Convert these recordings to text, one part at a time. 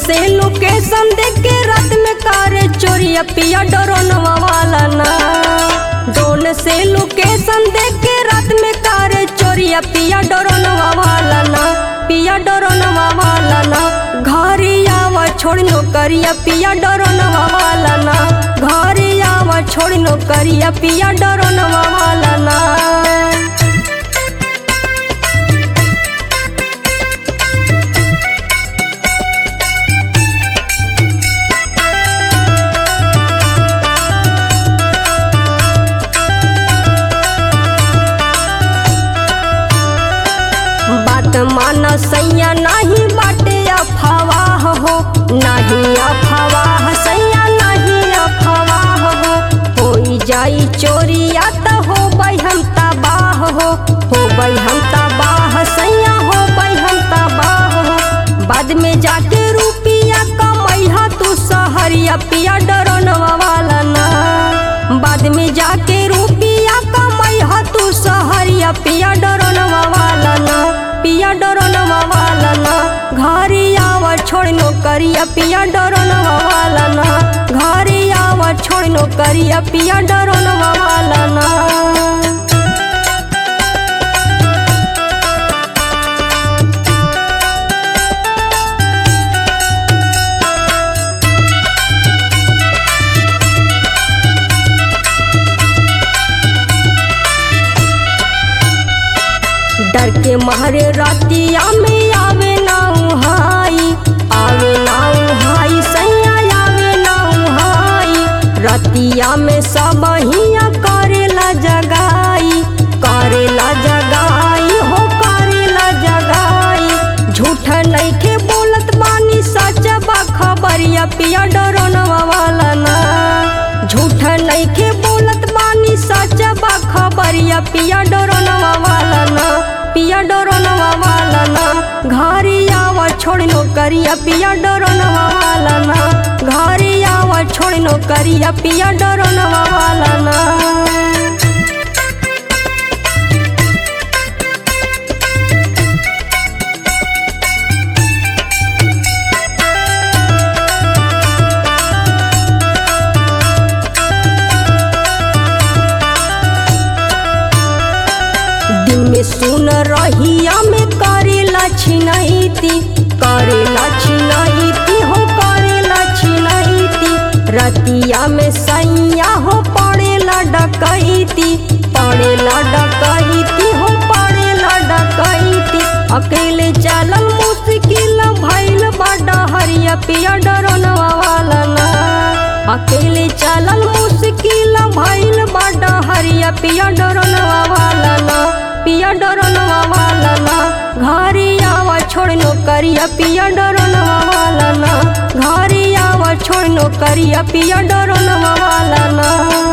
से लोकेशन देख के रात में करे चोरिया पिया डरोनवा वाला ना ड्रोन से लोकेशन देख के रात में करे चोरिया पिया डरोनवा वाला ना पिया डरोनवा वाला ना घरे आवा छोड़ नौकरिया पिया डरोनवा वाला ना घरे आवा छोड़ नौकरिया पिया डरोनवा वाला ना बात माना सैया नहीं बाटे अफवाह हो नहीं अफवाह सैया नहीं अफवाह हो होई जाई चोरिया त हो हम तबाह हो हो हम तबाह सैया हो हम तबाह हो बाद में जाके रुपिया कमैहा तू सहरिया पिया डरोनवा वाला ना बाद में जाके रुपिया कमैहा तू सहरिया पिया डरोनवा वाला ना पिया डरोनवा वाला ना घरे आवा छोड़ नौकरिया पिया डरोनवा वाला ना घरे आवा छोड़ नौकरिया पिया डरोनवा वाला ना डर के मारे रातिया में आवे ना हाई आवे ना हाई सैया आवे ना हाई रातिया में सब हिया करेला जगाई करेला जगाई हो करेला जगाई झूठ नहीं के बोलत बानी सच बा खबरिया पिया डरोनवा वाला ना झूठ नहीं के बोलत बानी सच बा खबरिया पिया डरोनवा वाला ना पिया डरोनवा वाला ना घरे आवा छोड़ नौकरिया पिया डरोनवा वाला ना घरे आवा छोड़ नौकरिया पिया डरोनवा वाला ना दिन में सुन रहिया में करेला छिनैती करेला छिनैती हो करेला छिनैती रतिया में सैया हो पड़ेला डकैती पड़ेला डकैती हो पड़ेला डकैती अकेले चलल मुश्किल भइल बड़ा हरिया पिया डरोनवा वाला ना अकेले चलल मुश्किल भइल बड़ा हरिया पिया डरोनवा वाला ना पिया डरोनवा वाला ना घरे आवा छोड़ नौकरिया पिया डरोनवा वाला ना घरे आवा छोड़ नौकरिया पिया डरोनवा वाला ना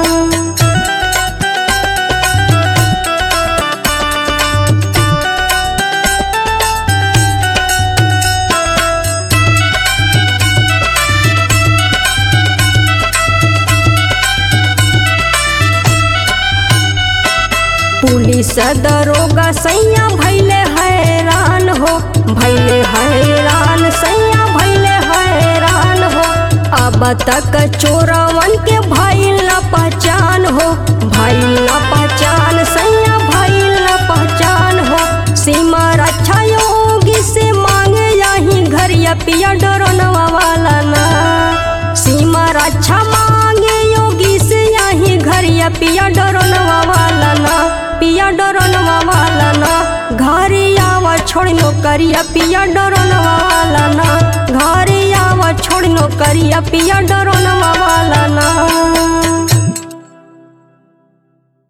पुलिस दरोगा सैया भैले हैरान हो भैले हैरान सैया भैले हैरान हो अब तक चोरवन के भैल न पहचान हो भैल न पहचान सैया भैल न पहचान हो सीमा रक्षा योगी से मांगे यही घरिया पिया डरोनवा वाला ना सीमा रक्षा मांगे योगी से यही घरिया पिया डरोनवा वाला ना पिया डरोनवा वाला ना घरे आवा छोड़ नौकरिया पिया डरोनवा वाला ना घरे आवा छोड़ नौकरिया पिया डरोनवा वाला ना